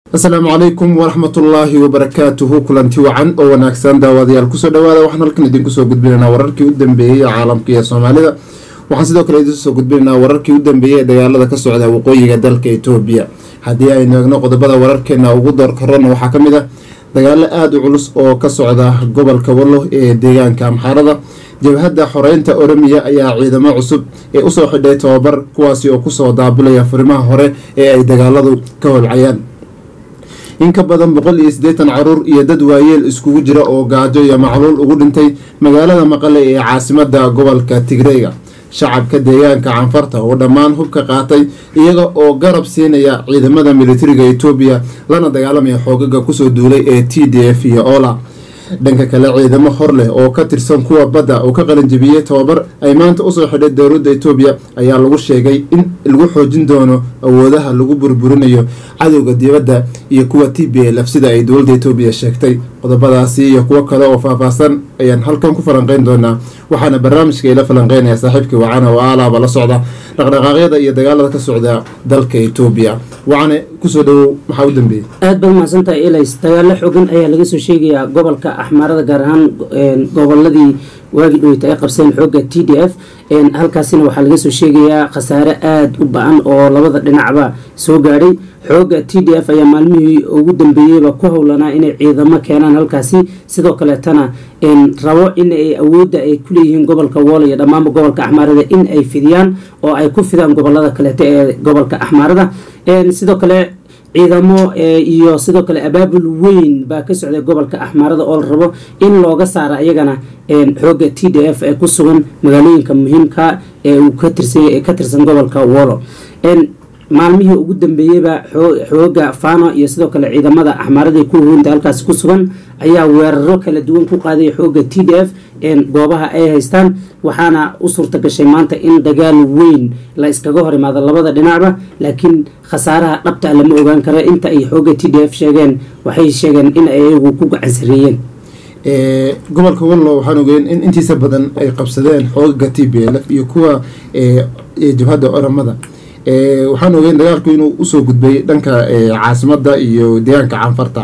asalaamu calaykum waraxmatullaahi wabarakaatuhu kulanti wacan oo wanaagsan daawadayaal kusoo dhawaada waxaan halkan idinku soo gudbinaynaa wararkii u dambeeyey ee caalamka iyo soomaalida waxaan sidoo kale idiin soo gudbinaynaa wararkii u dambeeyey ee dagaalada ka socda waqooyiga dalka etoobiya haddii aynu eegno qodobada wararkeena ugu doorkarona waxaa ka mid ah dagaalo aada u culus oo ka socda gobolka wallo ee deegaanka amxaarada jabhadda xoreynta oromiya ayaa ciidamo cusub ee usoo xidhay tababar kuwaasi oo kusoo daabulaya furimaha hore ee ay dagaaladu ka holcayaan in ka badan boqol iyo siddeetan caruur iyo dad waayeel iskugu jira oo gaajo iyo macluul ugu dhintay magaalada maqale ee caasimada gobolka tigreyga shacabka deegaanka canfarta oo dhammaan hubka qaatay iyaga oo garab siinaya ciidamada militariga etoobiya lana dagaalamaya xoogaga kusoo duulay ee t d f iyo ola dhanka kale ciidamo hor leh oo ka tirsan kuwa badda oo ka qalanjabiyey tababar ay maanta usoo xidhay dowladda etoobiya ayaa lagu sheegay in lagu xoojin doono awoodaha lagu burburinayo cadowga dibadda iyo kuwa t b lf sida ay dowladda etoobiya sheegtay qodobadaasi iyo kuwo kale oo faahfaahsan ayaan halkan ku falanqeyn doonaa waxaana barnaamijka ila falanqeynaya saaxiibkii wacana oo aalaaba la socda dhaqdhaqaaqyada iyo dagaalada ka socda dalka etoobiya wacane kusoo dhawow maxaa u dambeeyey aad baad mahadsantahay elis dagaalo xoogan ayaa laga soo sheegayaa gobolka axmaarada gaar ahaan goboladii waagi dhoweyta ay qabseen xooga t d f halkaasina waxaa laga soo sheegayaa khasaare aada u ba-an oo labada dhinacba soo gaadhay xooga t d f ayaa maalmihii ugu dambeeyeyba ku howlanaa inay ciidamo keenaan halkaasi sidoo kaleetana rabo in ay awoodda ay kuleeyihiin gobolka wool iyo dhammaanba gobolka axmaarada in ay fidiyaan oo ay ku fidaan gobolada kaleeto ee gobolka axmaarada sidoo kale ciidamo iyo sidoo kale abaabul weyn baa ka socday gobolka axmaarada oo la rabo in looga saaro ayagana xooga t d f ee ku sugan magaalooyinka muhiimka ee uu ka tirsan gobolka wolo maalmihii ugu dambeeyeyba xooga fano iyo sidoo kale ciidamada axmaarada ku hoynta halkaasi ku sugan ayaa weeraro kala duwan ku qaaday xooga t d f goobaha ay haystaan waxaana u suurta gashay maanta in dagaal weyn la iskaga hor imaado labada dhinacba laakiin khasaaraha dhabta lama ogaan karo inta ay xooga t d f sheegeen waxay sheegeen in ay iyagu ku gacan sareeyeen gobolka wallo waxaan ogeyn in intiisa badan ay qabsadeen xoogaga t b l f iyo kuwa jabhadda oramada waxaan ogeyn dagaalku inuu usoo gudbay dhanka caasimada iyo deegaanka canfarta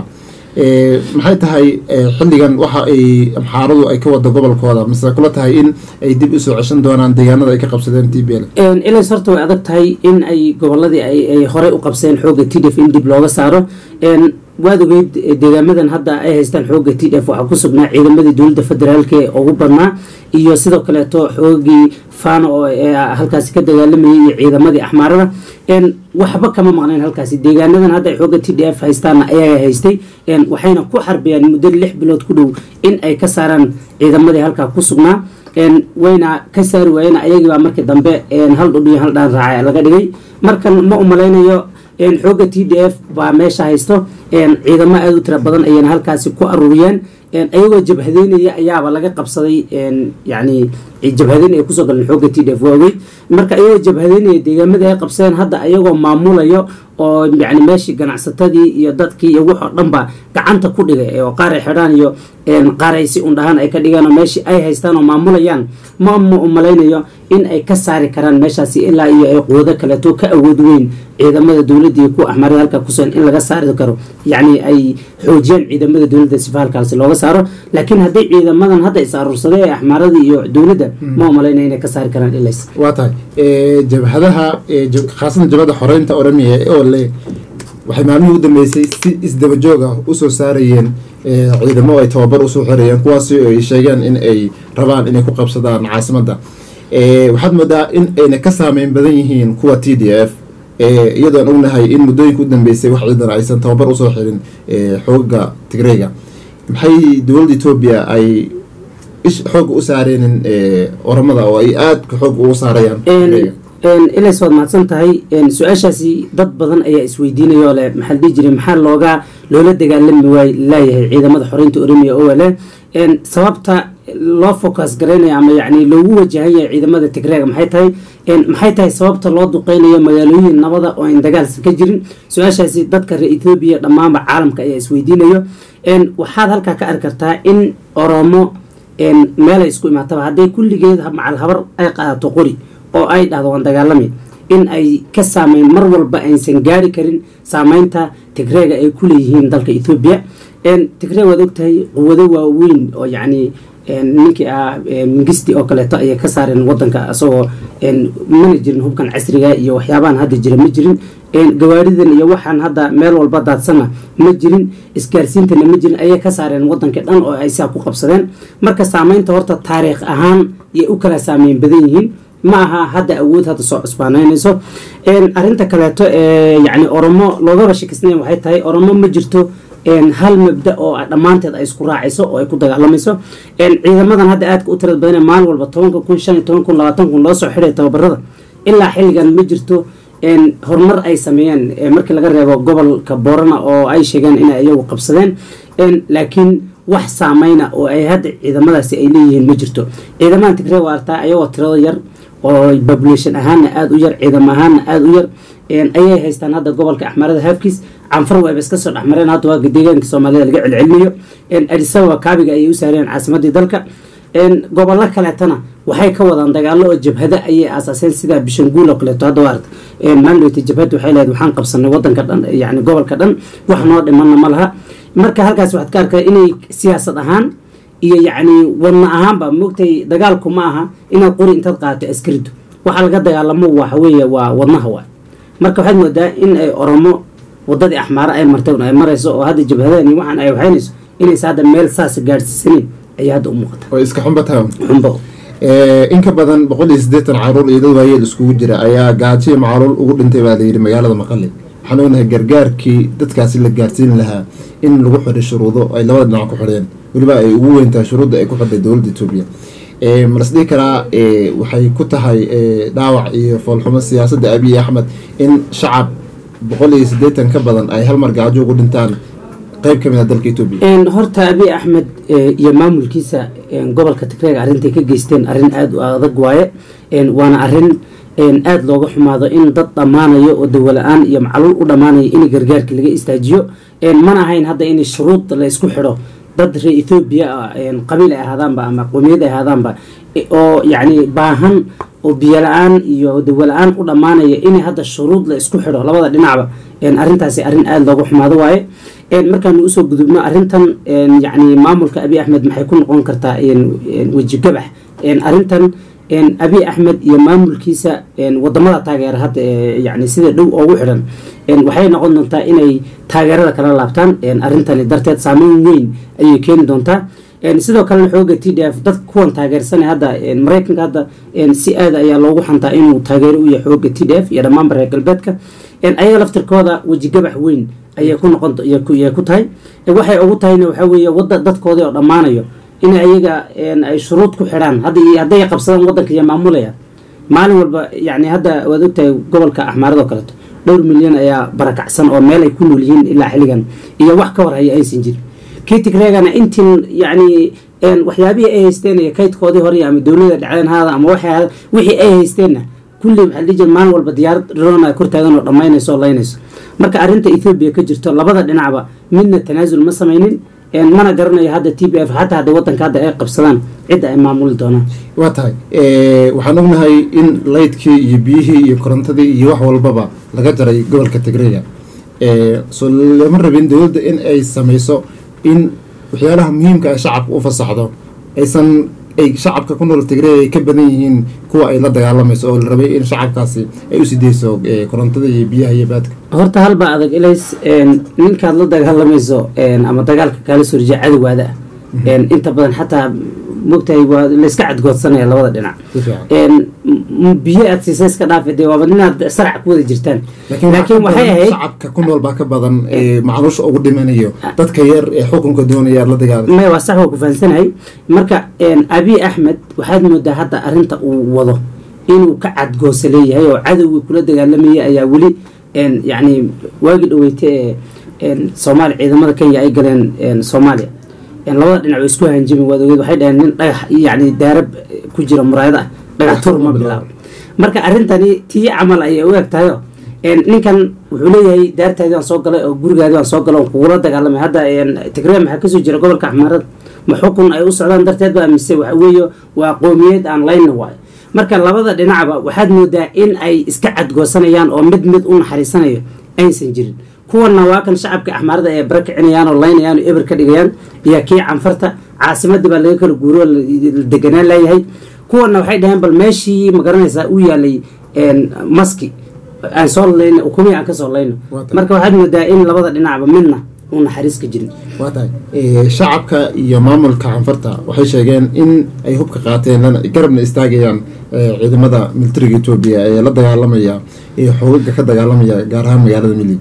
maxay tahay xilligan waxa ay amxaaradu ay ka wada gobolkooda mise kula tahay in ay dib usoo ceshan doonaan deegaanada ay ka qabsadeen t b l ilas horta way adag tahay in ay goboladii ay horey u qabseen xooga t d f in dib looga saaro waad ogeyd deegaamadan hadda ay haystaan xooga t d f waxaa ku sugnaa ciidamadii dowladda federaalka ee ugu badnaa iyo sidoo kaleeto xoogii fano oo halkaasi ka dagaalamayay iyo ciidamadii axmaarada waxba kama maqnayn halkaasi deegaanadan hadda ay xooga t d f haystaana ayaga haystay waxayna ku xarbiyaan muddo lix bilood ku dhow in ay ka saaraan ciidamadii halkaa ku sugnaa wayna ka saari waayeen ayagiibaa markii dambe hal dhudhiyo hal dhaan raaca laga dhigay markan ma umalaynayo xooga t d f baa meesha haysto ciidamo aada u tira badan ayayna halkaasi ku aruuriyeen ayagoo jabhadeynaya ayaaba laga qabsaday yani jabhadeyn ay kusoo galeen xooga t d f waaweyn marka ayagoo jabhadeynaya deegaamadii ay qabsadeen hadda ayagoo maamulayo oo yani meeshii ganacsatadii iyo dadkii iyo wax oo dhanba gacanta ku dhigay oo qaar ay xidhaan iyo qaar ay si undhahaan ay ka dhigaan oo meeshii ay haystaan oo maamulayaan ma ma umalaynayo in ay ka saari karaan meeshaasi ilaa iyo ay quwado kaleeto ka awood weyn ciidamada dowladda iyo kuwa axmaarada halkaa kusugan in laga saari karo yacni ay xoojiyaan ciidamada dowladda sifa halkaasi looga saaro laakiin haddii ciidamadan hadda is aruursaday ee axmaarada iyo dowladda ma umalaynaya inay ka saari karaan ilays waa tahay jabhadaha khaasatan jabhada xoreynta oramiya oo le waxay maalmihii u dambeysay si isdabajooga usoo saarayeen ciidamo ay tababar usoo xirayeen kuwaasi ay sheegeen in ay rabaan inay ku qabsadaan caasimadda waxaad moodaa in ayna ka saameyn badan yihiin kuwa t d f iyadoon ognahay in muddooyinka u dambeysay wax ciidan aysan tababar usoo xirin xoogaga tigreyga maxay dowladda etoobiya ay xooga u saareenin oramada oo ay aadka xoog ugu saarayaan ilays waad mahadsan tahay su-aashaasi dad badan ayaa isweydiinayoo leh maxaa la dhihi jiray maxaa looga loola dagaalami waay laayahay ciidamada xoreynta oramiya oo leh sababta loo focus garaynaya ama yani loogu wajahan yahay ciidamada tigreega maxay tahay maxay tahay sababta loo duqeynayo magaalooyin nabada oo aan dagaalsan ka jirin su-aashaasi dadka reer ethoobiya dhammaanba caalamka ayaa isweydiinayo waxaad halkaa ka arki kartaa in oromo meelay isku imaataba hadday kulligeed macal habar ay qaadato qori oo ay dhahdo waan dagaalami in ay ka saameyn mar walba aysan gaari karin saameynta tigreega ay ku leeyihiin dalka ethoobiya tigree waad ogtahay quwado waaweyn oo yacni ninkii ah mingisti oo kaleeto ayay ka saareen wadanka asagoo mana jirin hubkan casriga iyo waxyaabahan hadda jira ma jirin gawaaridan iyo waxaan hadda meel walba daadsana ma jirin isgaarsiintana ma jirin ayay ka saareen wadankii dhan oo ay saa ku qabsadeen marka saameynta horta taariikh ahaan yay u kala saameyn badan yihiin ma aha hadda awood hadda soo cusbaanaynayso arinta kaleeto yani oromo loogaba shakisnayn waxay tahay oromo ma jirto hal mabda oo dhammaanteed ay isku raacayso oo ay ku dagaalamayso ciidamadan hadda aadka u tirad badan maalin walba tobanka kun shan iyo toban kun labaatan kun loo soo xidhay tababarada ilaa xilligan ma jirto horumar ay sameeyeen markii laga reebo gobolka boorana oo ay sheegeen inay iyagu qabsadeen laakiin wax saameyna oo ay hadda ciidamadaasi ay leeyihiin ma jirto ciidamadan tigree waa artaa ayagoo tirado yar oo population ahaana aada u yar ciidamo ahaana aada u yar ayay haystaan hadda gobolka axmarada haafkiis canfar waaba iska soo dhexmareen hadda waa deegaanka soomaalida laga celcelinayo adisababa kaabiga ayay u saareen caasimadii dalka gobollo kaleetana waxay ka wadaan dagaalo oo jabhada ayay aasaaseen sida bishanguul oo kaleeto hadda waarta maandhowta jabhad waxay leedahay waxaan qabsanay wadanka dhan yani gobolka dhan wax noo dhimanna ma laha marka halkaas waxaad ka arkaa inay siyaasad ahaan iyo yacni wadna ahaanba moogtay dagaalku ma aha inaad qori intaad qaadato askaridu waxa laga dagaalamo waxa weeye waa wadnaha waay marka waxaad moodaa in ay oromo wadadii axmaare ay martay ay marayso oo hadda jabhadani waxaan ay waxaynayso inaysa hadda meel saas gaadhsiisaneyn ayay hadda u muuqata oo iska xunba tahay xunbo in ka badan boqol iyo siddeetan caruur iyo dad waayeel iskugu jira ayaa gaajiyo macaluul ugu dhintay baa layidhi magaalada maqale waxaan ognahay gargaarkii dadkaasi la gaarsiin lahaa in lagu xidhay shuruudo ay labada dhinac ku xidheen weliba ay ugu weyntahay shuruudda ay ku xidhay dowladda etoobiya malas dhihi karaa waxay ku tahay dhaawac iyo foolxumo siyaasadda abiy axmed in shacab boqol iyo siddeetan ka badan ay hal mar gaajo ugu dhintaan qayb ka mid a dalka etoobiya horta abiy axmed iyo maamulkiisa gobolka tigreega arrintay ka geysteen arrin aada u adag waaye waana arrin aada looga xumaado in dad dhammaanayo oo dawola-aan iyo macluul u dhammaanayo in gargaarka laga istaajiyo mana ahayn hadda in shuruud la isku xidho dad reer ethoobiya qabiil ay ahaadaanba ama qowmiyad ay ahaadaanba oo yacni baahan oo biyo la-aan iyo dawola-aan u dhammaanaya in hadda shuruud la isku xidho labada dhinacba arrintaasi arrin aada looga xumaado waaye markaanu usoo gudubno arrintan yacni maamulka abiy axmed maxay ku noqon kartaa weji gabax arrintan abiy axmed iyo maamulkiisa wadamada taageera hadda yani sida dhow oogu xidhan waxay noqon doontaa inay taageerada kala laabtaan arrintani darteed saameyn weyn ayay keeni doontaa sidoo kalena xooga t d f dad kuwan taageersanay hadda maraykanka hadda si aada ayaa loogu xantaa inuu taageero u yahay xooga t d f iyo dhammaanba reer galbeedka ayaga laftirkooda weji gabax weyn ayay ku noqon yay ku tahay waxay ugu tahayna waxaa weeye wada dadkoodii oo dhammaanayo in ayaga ay shuruud ku xidhaan hadday qabsadaan wadanka iyo maamulaya maalin walba yani hadda waad ogtahay gobolka axmaarado kaleeto dhowr milyan ayaa barakacsan oo meel ay ku nool yihiin ilaa xilligan iyo wax ka warhaya aysan jirin kii tigreegana intiin yani waxyaabihii ay haysteen iyo kaydkoodii hore ama dowlada dhacdeen haada ama waxay wixii ay haysteenna kulli waxaa dhihi jira maalin walba diyaarad drona kor taagan oo dhammaynayso oo laynayso marka arrinta ethoobiya ka jirto labada dhinacba midna tanaasul ma samaynin mana garanayo hadda t b f xataa hadda wadanka hadda ay qabsadaan cidda ay maamuli doonaan waa tahay waxaan ognahay in laydkii iyo biyihii iyo korontadii iyo wax walbaba laga jaray gobolka tigreega soo lama rabin dowladda in ay sameyso in waxyaalaha muhiimka ay shacabka u fasaxdo aysan ay shacabka ku nool tigreega ay ka badan yihiin kuwa ay la dagaalamayso oo la rabay in shacabkaasi ay usii deyso korontada iyo biyaha iyo baadka horta halba adag ilays ninkaad la dagaalamayso ama dagaalka kaala soo rijiya cadowgaada ah inta badan xataa mogtahay waa layska cadgoodsanaya labada dhinac biyo aad siisa iska dhaafa dee waaba inaad sarac ku wada jirtaan laakiin waxay ahayd shacabka ku nool baa ka badan macluusha ugu dhimanayo dadka yar ee xukunka doonaya aad la dagaalay maya waa sax waa ku fahansanahay marka abiy axmed waxaad moodaa hadda arrinta uu wado inuu ka cadgoosa leeyahay oo cadowgii kula dagaalamayay ayaa weli yacni waagi dhaweyte ee soomaaliya ciidamada kenya ay galeen soomaaliya labada dhinac way isku hanjimi waad ogeed waxay dhaheen nin dhagax yacni daarab ku jira muraayada ah dhagax tur ma bilaabo marka arrintani tii camal ayay u eg tahayo ninkan wuxuu leeyahay daartaadii waan soo galay oo gurigaadii waan soo galay oo kugula dagaalamay hadda tigree maxaa kasoo jira gobolka axmaarada ma xukun ay u socdaan darteed ba mise waxa weeye waa qoomiyad aan layna waayo marka labada dhinacba waxaad moodaa in ay iska cadgoosanayaan oo mid mid u naxariisanayo aysan jirin kuwana waa kan shacabka axmaarada ay bara kicinayaan oo laynayaan oo eber ka dhigayaan iyo kii canfarta caasimadii baa laga kala guuro la deganaan leeyahay kuwana waxay dhaheen bal meeshii magaranaysaa u yaalay maski aan soo layno ukumii aan kasoo layno marka waxaad moodaa in labada dhinacba midna uu naxariis ka jirin waa tahay shacabka iyo maamulka canfarta waxay sheegeen in ay hubka qaateen garabna istaagayaan ciidamada militariga etoobiya ee la dagaalamaya ee xoogaga ka dagaalamaya gaar ahaan magaalada mili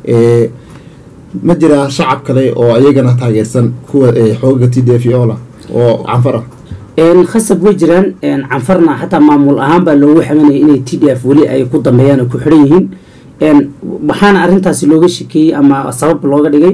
ma jiraa shacab kale oo ayagana taageersan kuwa xoogaga t d f ola oo canfar ah khasab way jiraan canfarna xataa maamul ahaan baa loogu xamanaya inay t d f weli ay ku dambeeyaan oo ku xidhan yihiin waxaana arintaasi looga shekeeyey ama sabab looga dhigay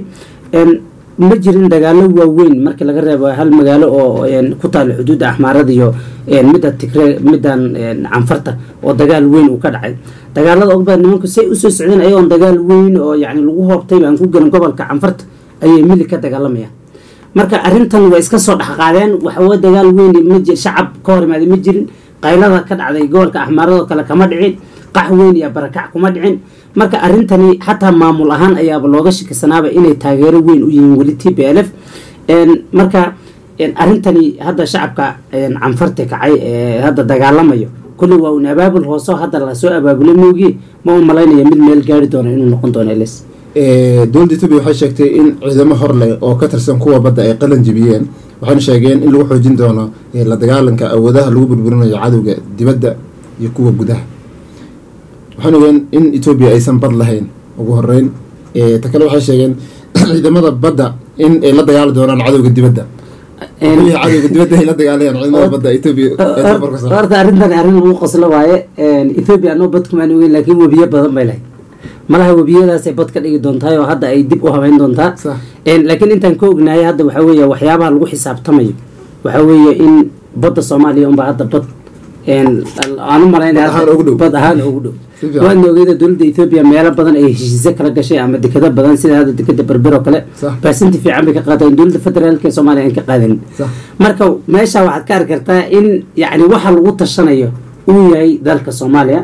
ma jirin dagaalo waaweyn markii laga reebo hal magaalo oo ku taala xuduudda axmaarada iyo midda tigre middan canfarta oo dagaal weyn uu ka dhacay dagaalada og badan nimanku say usoo socdeen ayagoon dagaal weyn oo yani lagu hoobtay baan ku gelin gobolka canfarta ayay mili ka dagaalamayaan marka arintan way iska soo dhexqaadeen waxawa dagaal weyn shacab ka hor imaaday ma jirin qaylada ka dhacday gobolka axmaaradoo kale kama dhicin qax weyn iyo barakac kuma dhicin marka arintani xataa maamul ahaan ayaaba looga shakisanaaba inay taageero weyn u yihiin weli t b l f marka arintani hadda shacabka canfarta kacay ee hadda dagaalamayo kulli waa un abaabul hooso hadda lasoo abaabulay moogi ma u malaynaya mid meel gaari doono inuu noqon doono ls dowladda etoobiya waxay sheegtay in ciidamo hor leh oo ka tirsan kuwa badda ay qalan jibiyeen waxayna sheegeen in lagu xoojin doono la dagaalanka awoodaha lagu burburinayo cadowga dibadda iyo kuwa gudaha waxaan ogeen in etoobiya aysan bad lahayn ugu horeyn ta kale waxay sheegeen ciidamada badda in ay la dagaali doonaan cadowga dibadda cadowga dibadda ay la dagaalayaan ciidamada badda etoobiya horta arrintan arrin lagu qoslo waaye ethoobia anoo bad kumaan ogeyn laakiin webiyo badan bay lahayd malaha webiyadaasay bad ka dhigi doontahay oo hadda ay dib u habeyn doontaa laakiin intaan ka ognahay hadda waxaa weeye waxyaabaha lagu xisaabtamayo waxaa weeye in badda soomaaliya unbaa hadda bad aan u malaynabad ahaan ugu dhow waadna ogeeda dowladda ethoobiya meelo badan ay heshiise kala gashay ama dekado badan sida hadda dekada berber oo kale baasinti fiican bay ka qaadaen dowladda federaalk ee soomaaliya aan ka qaadanin marka meesha waxaad ka arki kartaa in yani waxa lagu tashanayo uu yahay dalka soomaaliya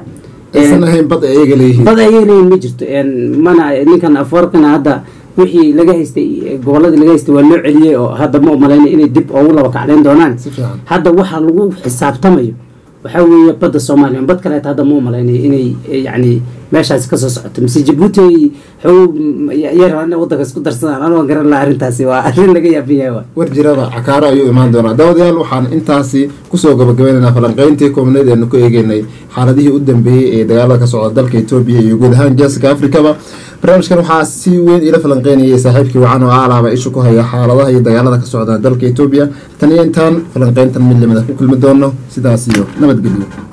bad ayaga leeyihiin bad ayaga leeyihin ma jirto mana ninkan afoorkana hadda wixii laga haystay goboladii laga haystay waa loo celiyey oo hadda ma umalaynay inay dib ugu laba kacdayn doonaan hadda waxa lagu xisaabtamayo waxaa weeye badda soomaaliya bad kaleeta hadda ma umalaynay inay yani meeshaasi kasoo socoto mise jabuuti xoog yar wadanka isku darsadaan anoo garan laha arrintaasi waa arrin laga yaabin yahay war jirada cakaaro ayuu imaan doonaa daawadayaal waxaan intaasi kusoo gabagabaynaynaa falanqeyntii koobneed eenu ku eegeynay xaaladihii u dambeeyey ee dagaalada ka socda dalka etoobiya iyo guud ahaan geeska afrikaba barnaamijkan waxaa si weyn ila falanqeynayay saaxiibkii wacan oo aalaaba isha ku haya xaaladaha iyo dagaalada ka socda dalka etoobiya tan iyo intaan falanqeyntan mid lamida ku kulmi doono sidaas iyo nabadgelyo